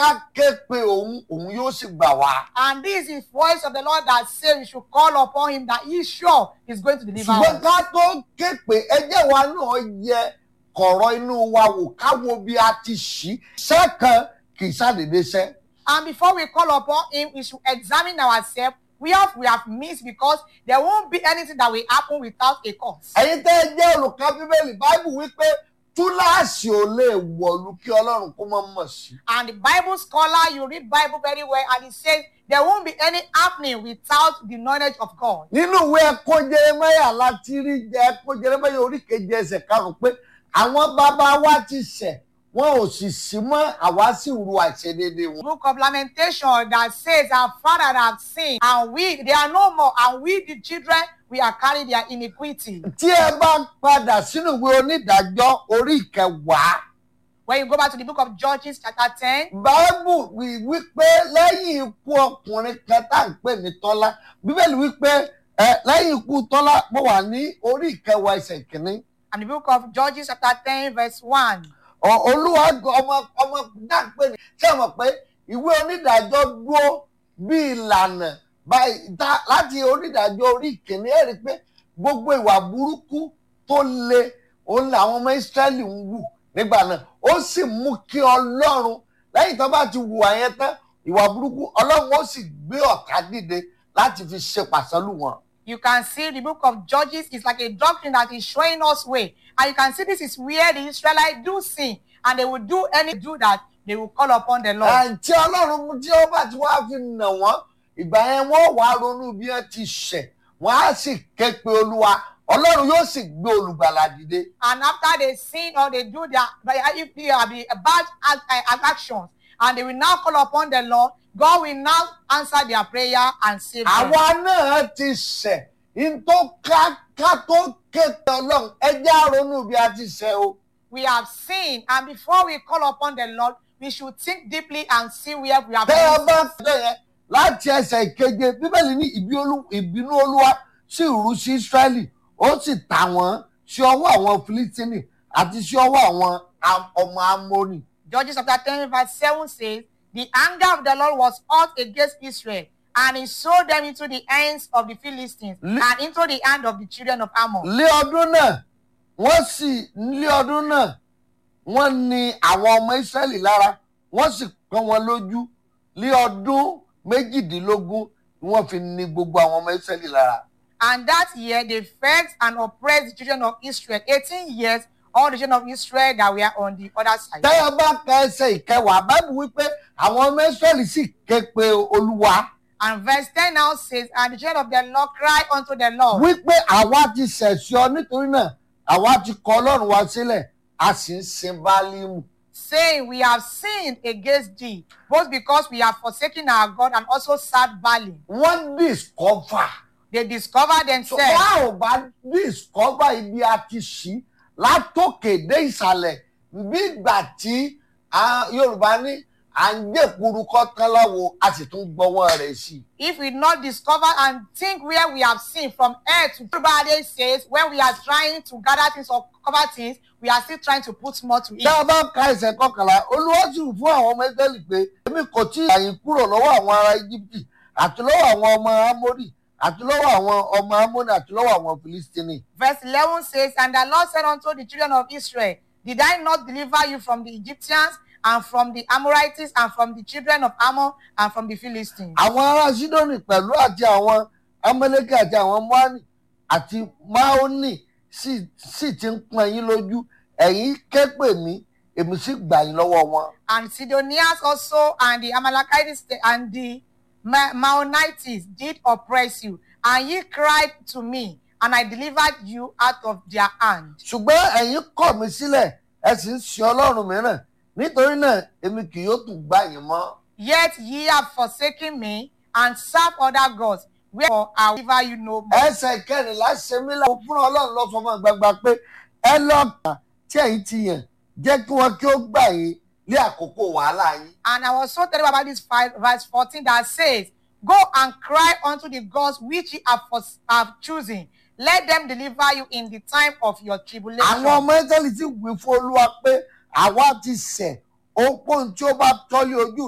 ká ké pe òun òun yóò sì gbà wá. And this is the voice of the Lord that says we should call upon him that he sure is going to deliver ṣùgbọ́n us. ká tó ké pe ẹjẹ́ wa náà yẹ kọ̀rọ̀ inú wa wò ká wo bí a ti ṣí sẹ́kàn kì í ṣàdédé ṣẹ́. And before we call upon him, we should examine ourselves. We have we have missed because there won't be anything that will happen without a cause. ẹ̀yin tẹ́ ẹ jẹ́ olùkọ́ bíbélì báíbù wípé túláàsì ò lè wọ̀lú kí ọlọ́run kó mọ́ mọ̀ sí. And the Bible scholar, you read Bible very well, and it says there won't be any happening without the knowledge of God. nínú ìwé ẹ̀kọ́ jeremaya láti rí jẹ́ ẹ̀kọ́ jeremaya orí keje ẹsẹ̀ karùn-ún pé àwọn bàbá wa ti ṣẹ̀ wọn ò sì sí mọ́ àwa sì ru àìṣedéédé wọn. Book of Lamentation that says our father have sinned, and we they are no more, and we the children we are carrying their iniquity. tí ẹ bá padà sínú ìwé onídàájọ́ orí ìkẹwàá When you go back to the book of Judges, chapter 10, báíbù wí wípé lẹ́yìn ikú ọkùnrin kan tá à ń pè ní tọ́lá bíbélì wípé ẹ lẹ́yìn ikú tọ́lá mo wà ní orí ìkẹwàá ẹsẹ̀ kìíní and the book of Judges, chapter 10, verse 1. Ọ- olúwa g- ọmọ ọmọ dáńpé ni ṣé ẹ mọ̀ pé ìwé onídàájọ́ dúró bí ìlànà báyìí tá- láti onídàájọ́ orí ìkíní ẹ̀ rí i pé gbogbo ìwà burúkú tó le òun làwọn ọmọ ìsírẹ́lì ń wù nígbà náà ó sì mú kí ọlọ́run lẹ́yìn tó bá ti hùwà yẹn tán ìwà burúkú ọlọ́run ó sì gbé ọ̀tá dìde láti fi ṣe pàṣẹlù wọn. You can see the book of Judges is like a doctrine that is showing us way. And you can see this is where the Israelites do sin. And they will do any do that, they will call upon the Lord. àǹtí ọlọ́run tí ó bá ti wá fi nà wọ́n ìgbà yẹn wọ́n wá ronú bí wọ́n ti ṣẹ̀ wọ́n á sì ké pe olúwa ọlọ́run yóò sì gbé olùgbàlà dìde. And after they sin or they do their, but if they have the bad act- uh, actions, and they will now call upon the Lord, God will now answer their prayer and save them. àwa náà ti ṣẹ̀ n tó ká ká tó ké pe ọlọ́run ẹ jẹ́ á ronú bí a ti ṣẹ̀ o. We have sinned, and before we call upon the Lord, we should think deeply and see where we have tẹ́ ẹ been. bá fẹ́ yẹn láti ẹsẹ̀ ìkeje bíbélì ní ìbí olú- ìbínú olúwa sì rú sí ísírẹ́lì ó sì tà wọ́n sí ọwọ́ àwọn filistini àti sí ọwọ́ àwọn am- ọmọ amóni. Judges chapter 10, verse 7 says, The anger of the Lord was hot against Israel, and he sold them into the hands of the Philistines Li- and into the hand of the children of Ammon. lé ọdún náà wọ́n sì lé ọdún náà wọ́n ní àwọn ọmọ Ísírẹ́lì lára wọ́n sì pọ́n wọn lójú lé ọdún méjìdínlógún ni wọ́n fi ní gbogbo àwọn ọmọ Ísírẹ́lì lára. And that year they vexed and oppressed the children of Israel. 18 years, all the children of Israel that were on the other side. tẹ́yọ̀ bá ka ẹsẹ̀ ìkẹwàá báìbù wípé àwọn ọmọ Ísírẹ́lì sì ké pe Olúwa And verse 10 now says, And the children of the Lord cried unto the Lord, wípé àwa ti ṣẹ̀ṣẹ̀ ọ nítorí náà àwa ti kọ Ọlọ́run wa sílẹ̀ a sì ń sin Báálímù. saying, We have sinned against thee, both because we have forsaken our God and also served Baalim. wọ́n discover. They discovered So, themselves. bá ò bá discover ibi a ti ṣí látòkè dé ìsàlẹ̀ bí ìgbà tí ah, Yorùbá ní à ń gbé kuru kọ́ tán láwo a sì tún gbọ́wọ́ rẹ̀ sí i. if we not discover and think where we have seen from earth to everybody says when we are trying to gather things or cover things we are still trying to put more to it tá a bá ka ẹsẹ̀ kọkànlá Olúwa sì fún àwọn ọmọ Ísírẹ́lì pé èmi kò tí ì àyìn kúrò lọ́wọ́ àwọn ará Íjíbítì àti lọ́wọ́ àwọn ọmọ Ámórì àti lọ́wọ́ àwọn ọmọ Ámónì àti lọ́wọ́ àwọn Fìlístínì. verse 11 says and the lord said unto the children of israel did i not deliver you from the egyptians and from the amorites and from the children of ammon and from the philistines àwọn ará Sídónì pẹ̀lú àti àwọn Amẹ́lẹ́kì àti àwọn Móánì àti Máónì sì sì ti ń pọ́n yín lójú ẹ̀yin ké pè mí èmi sì gbà yín lọ́wọ́ wọn. and sidonians also and the amalekites and the Ma- maonites did oppress you and ye cried to me and i delivered you out of their hand ṣùgbọ́n ẹ̀yin kọ̀ mí sílẹ̀ ẹ sì ń sin ọlọ́run mìíràn nítorí náà èmi kì yóò tún gbà yín mọ́. Yet ye have forsaken me and served other gods, wherefore I will deliver you no more. ẹsẹ̀ kẹrìnlá ṣe mí láwọn fún ọlọ́run lọ fọmọ gbagba pé ẹ lọ́ọ̀kà tí ẹ̀yin ti yàn jẹ́ kí wọ́n kí ó gbà yín ní àkókò wàhálà yín. And I was so terrible about this five, verse 14 that says, Go and cry unto the gods which ye have, fors- have chosen. Let them deliver you in the time of your tribulation. àwọn ọmọ ẹsẹ̀lì ti wí fún olúwa pé àwa ti ṣẹ̀ ó pọ́n tí ó bá tọ́lé ojú